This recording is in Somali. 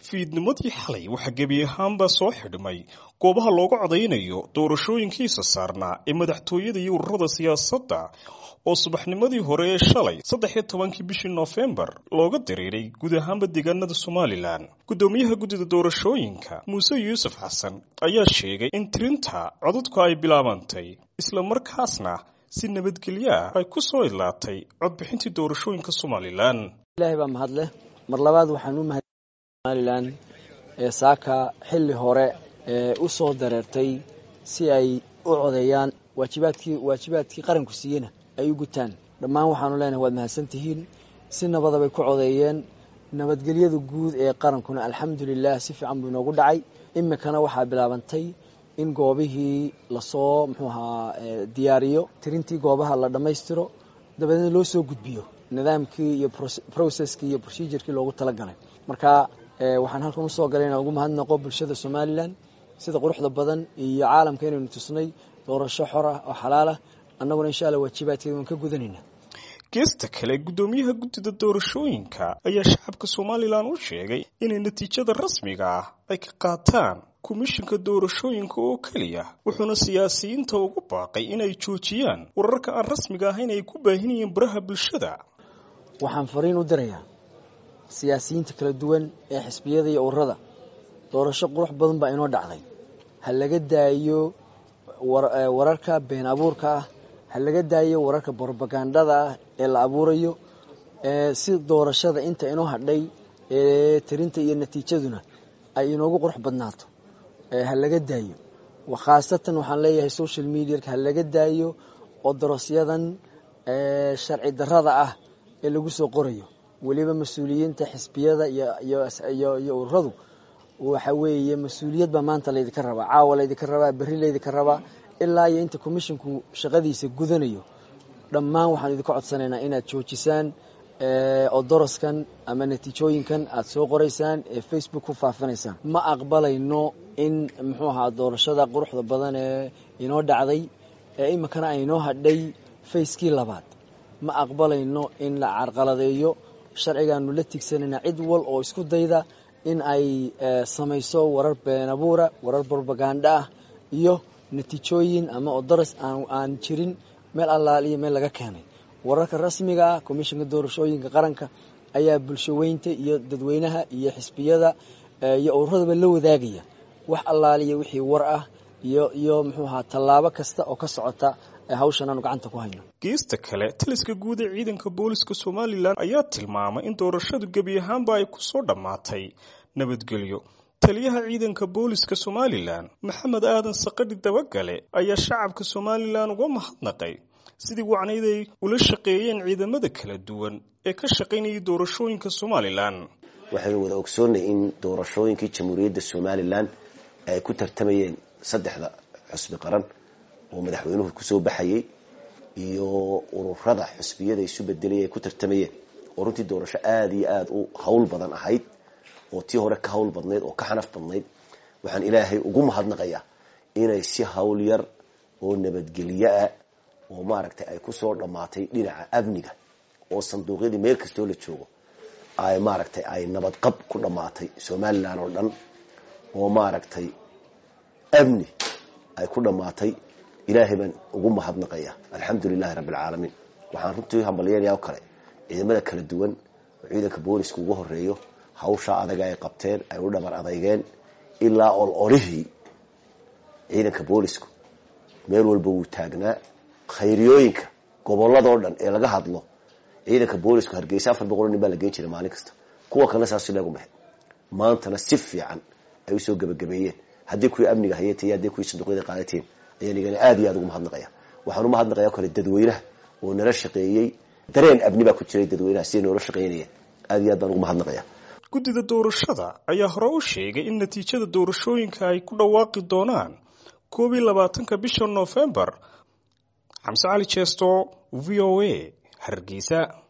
fiidnimadii xalay waxaa gebi ahaanbaa soo xidhmay goobaha looga codaynayo doorashooyinkiisa saarnaa ee madaxtooyada iyo ururada siyaasadda oo subaxnimadii hore ee shalay saddex iyo tobankii bishii noofembar looga diriiray guud ahaanba deegaanada somalilan guddoomiyaha guddida doorashooyinka muuse yuusuf xasan ayaa sheegay in tirinta codadku ay bilaabantay islamarkaasna si nabadgelyo ah ay ku soo idlaatay codbixintii doorashooyinka somalilan ilaahay baa mahadleh mar labaad waxaan u mahad somalilan ee saaka xilli hore ee u soo dareertay si ay u codeeyaan waajibaadkii waajibaadkii qaranku siiyena ay u gutaan dhammaan waxaanu leenahay waad mahadsantihiin si nabada bay ku codeeyeen nabadgelyada guud ee qarankuna alxamdulilah si fiican buu inoogu dhacay imikana waxaa bilaabantay in goobihii lasoo muxuu ahaa diyaariyo tirintii goobaha la dhammaystiro dabadeedna loo soo gudbiyo nidaamkii iyo processkii iyo procedurkii loogu talagalay marka waxaan halkan usoo galay inaan ugu mahadnaqo bulshada somalilan sida quruxda badan iyo caalamka inaynu tusnay doorasho xor ah oo xalaal ah annaguna insha alla waajibaadkeeda waan ka gudanayna geesta kale guddoomiyaha guddida doorashooyinka ayaa shacabka somalilan u sheegay inay natiijada rasmiga ah ay ka qaataan komishinka doorashooyinka oo keliya wuxuuna siyaasiyiinta ugu baaqay inay joojiyaan wararka aan rasmiga ahayn ay ku baahinayeen baraha bulshada waxaan fariin u dirayaa siyaasiyiinta kala duwan ee xisbiyada iyo ururada doorasho qurux badan baa inoo dhacday ha laga daayo wararka been abuurka ah ha laga daayo wararka brobagandada ah ee la abuurayo si doorashada inta inoo hadhay ee tirinta iyo natiijaduna ay inoogu qurux badnaato ha laga daayo khaasatan waxaan leeyahay social mediaka ha laga daayo oo darosyadan sharci darada ah ee lagu soo qorayo weliba mas-uuliyiinta xisbiyada iyo ururadu waxa weeye mas-uuliyad baa maanta laydinka rabaa caawa laydinka rabaa berri laydinka rabaa ilaa iyo inta commisshinku shaqadiisa gudanayo dhammaan waxaan idinka codsanaynaa inaad joojisaan oo doroskan ama natiijooyinkan aad soo qoraysaan ee facebook ku faafinaysaan ma aqbalayno in muxuu ahaa doorashada quruxda badan ee inoo dhacday ee iminkana aynoo hadhay fayskii labaad ma aqbalayno in la carqaladeeyo sharcigaanu la tigsanayna cid wal oo isku dayda in ay samayso warar been abuura warar brobaganda ah iyo natiijooyin ama odoras aan jirin meel allaal iyo meel laga keenay wararka rasmiga ah komishinka doorashooyinka qaranka ayaa bulshaweynta iyo dadweynaha iyo xisbiyada iyo ururadaba la wadaagaya wax allaaliya wixii war ah iyo iyo muxuu ahaa tallaabo kasta oo ka socota hawshan aanu gacanta ku hayno geesta kale taliska guud ee ciidanka booliska somalilan ayaa tilmaamay in doorashadu gebi ahaanba ay ku soo dhammaatay nabadgelyo taliyaha ciidanka booliska somalilan maxamed aadan saqadhi dabagale ayaa shacabka somalilan uga mahadnaqay sidii wacnayd ay ula shaqeeyeen ciidamada kala duwan ee ka shaqaynayay doorashooyinka somalilan waxaynu wada ogsoonnay in doorashooyinkii jamhuuriyadda somalilan ay ku tartamayeen saddexda xusbi qaran oo madaxweynuhu kusoo baxayay iyo ururada xusbiyada isu bedelay ay ku tartamayeen oo runtii doorasho aada iyo aada u hawl badan ahayd oo tii hore ka hawl badnayd oo ka xanaf badnayd waxaan ilaahay ugu mahadnaqayaa inay si hawl yar oo nabadgelyo ah oo maaragtay ay kusoo dhammaatay dhinaca amniga oo sanduuqyadii meel kastoo la joogo ay maaragtay ay nabadqab ku dhammaatay somalilan oo dhan oo maaragtay amni ay ku dhammaatay ilaahay baan ugu mahadnaqaya alxamdu lilahi rabbi alcaalamiin waxaan runtii hambalyanaya o kale ciidamada kala duwan oo ciidanka booliska ugu horeeyo hawshaa adaga ay qabteen ay u dhabar adeygeen ilaa ololihii ciidanka boolisku meel walba wuu taagnaa khayriyooyinka gobolladoo dhan ee laga hadlo ciidanka boolisku hargeysa afar boqol nin baa la geen jiray maalin kasta kuwa kalena saas leegu mahay maantana si fiican ay usoo gebagabeeyeen haddii kuwii amniga hayatay haddii kuwii sanduuqyada qaadateen ayaan igana aada iyo aada ugu mahadnaqaya waxaan u mahadnaqaya o kale dadweynaha oo nala shaqeeyey dareen abni baa ku jiray dadweynaha siday noola shaqeynayeen aada iyo aad baan ugu mahadnaqaya guddida doorashada ayaa hore u sheegay in natiijada doorashooyinka ay ku dhawaaqi doonaan koob iyo labaatanka bisha noofembar xamse cali jeesto v o a hargeysa